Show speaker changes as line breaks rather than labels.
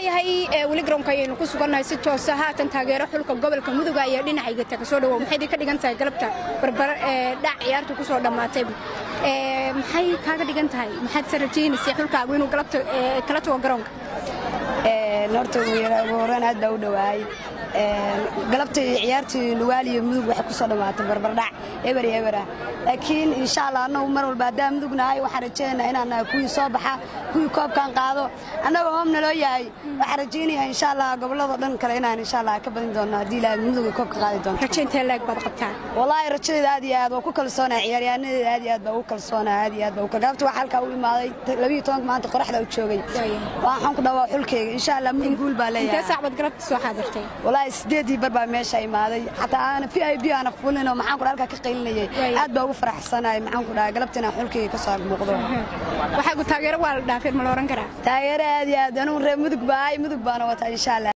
waayahay weli garoonka ayaynu ku sugannahay si toosa haatan taageero xulka gobolka mudug ayaa dhinacayga taga soo dhawow maxay ka dhigan tahay galabta barbara ee dhac ciyaartu ku soo dhammaatay maxay kaaga dhigan tahay maxaad se rajaynaysay xulkaagu inuu galabta kala tago garoonka
horta ugu horreyn aad baa u dhowaay galabtii ciyaartii lugaal iyo mudug waxay ku soo dhammaatay barbardhac eber iyo eber ah laakiin insha allah annagu mar walba haddaan mudug nahay waxaan rajaynaynaa inaan nahay kuwii soo baxa kuwii koobkan qaado annagoo hoom naloo yahay waxaan rajaynayaa insha allah gobolladoo dhan kale inaan insha allah ka badin doonno haddii ilaahay mudug ay koobka qaadi doonto
rajaynta leeg baad qabtaa
wallaahi rajadeeda aad iyo aad waa ku kalsoonahay ciyaaryahannadeeda aad iyo aad baa ugu kalsoonahay aad iyo aad baa galabta waxaa halkaa u imaaday labiyo tobanka maanta qoraxda u joogay waxaan ku dhawaa xulkeyga insha allah mudug guul baa leeyahay
intee saacbaad galabta soo xaadirtay
wallaahi sideedii bar baa meesha imaaday xataa aana v i b aana fulinoo maxaan ku halkaa ka qaylinayay aad baa ugu faraxsanahay maxaan ku dhahay galabta inaan xulkeyga ka soo muuqdo
waxaagu taageero waa la dhaafeen ma la oran karaa
taageero aad iyo aad anugu reer mudug baa ay mudug baana wataa insha allah